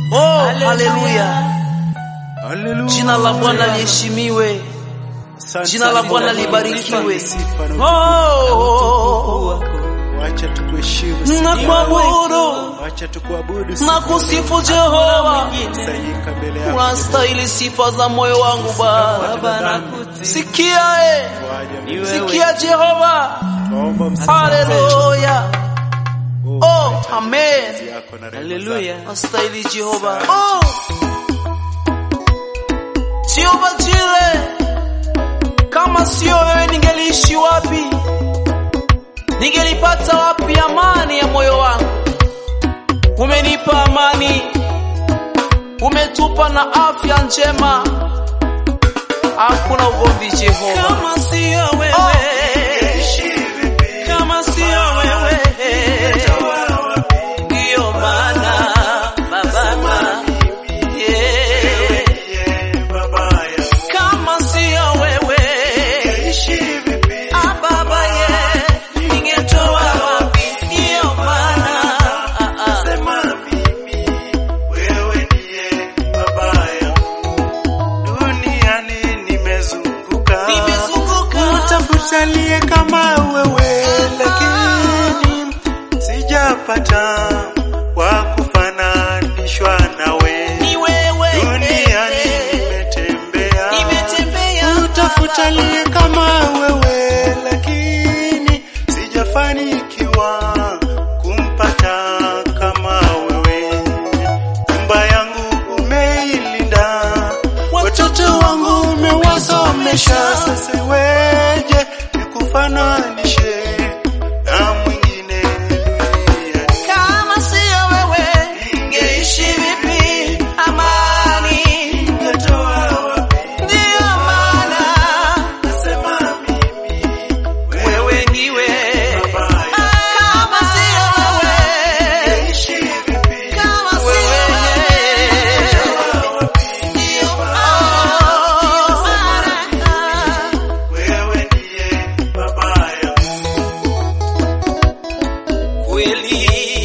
Oh, haleluya. Haleluya. Jina la Bwana liheshimiwe. Asante Jina la Mungu Bwana wangu, libarikiwe. sifa na Oh, Wacha tukuheshimu siku ya nakuabudu, Wacha tukuabudu siku ya nakusifu Jehova. kusanyika mbele yako. Unastahili sifa za moyo wangu Baba. Sikia e, Waja sikia Jehova. tuomba msamaha Haleluya. Oh, Oh, amen. yako na rehema Haleluya. Astahili Jehova. Oh. Jehova Jire. Kama sio wewe ningeliishi wapi? Ningelipata wapi amani ya moyo wangu? Umenipa amani. Umetupa na afya njema. Hakuna ugomvi Jehova. Kama sio wewe. Kama sio wewe. Ndio maana baba yeah. Kama sio wewe ah, baba yeah. Ningetoa wapi? Ndio maana ah, ah. Duniani nimezunguka Nimezunguka Utafuta kama wewe, lakini sijapata wa kufananishwa nawe. ni wewe Duniani nimetembea, nimetembea utafuta aliye kama wewe, lakini sijafanikiwa kumpata kama wewe. Nyumba yangu umeilinda, watoto wangu umewasomesha. Sasa weje nikufananishe na mwingine duniani? kama sio wewe ningeishi vipi amani Nitatoa wapi? ndio maana Nasema mimi wewe ndiwe baya. kama sio wewe Naishi vipi? kama sio wewe ndio maana Wewe ndiye baba yangu. kweli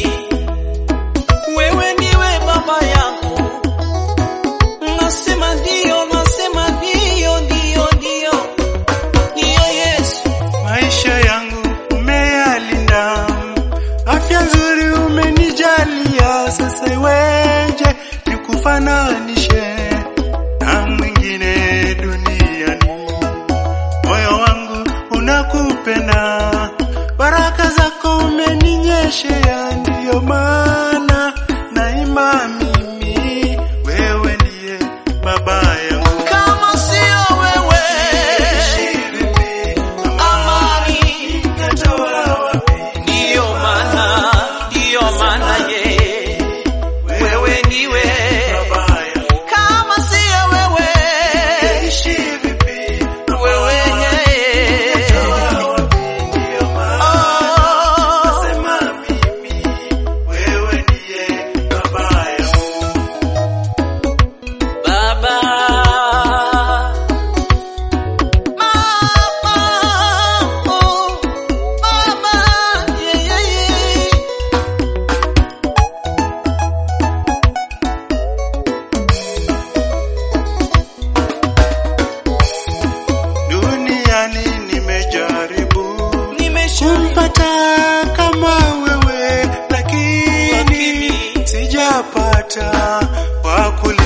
wewe ndiwe baba yangu nasema ndio nasema ndio ndio ndio ndio Yesu Maisha yangu umeyalinda, afya nzuri umenijalia. Sasa iweje nikufananishe na mwingine duniani? Moyo wangu unakupenda, baraka zako umeninyeshea, ndiyo maana naima mimi, wewe ndiye baba yangu. kama sio wewe amani ndio maana ndio maana ye wewe ndiwe kama sio wewe wewe ye oh Baba Mama oh Mama yeah yeah yeah Duniani nimejaribu nimeshuka kumpata kama wewe, lakini Lakini- sijapata wa kuli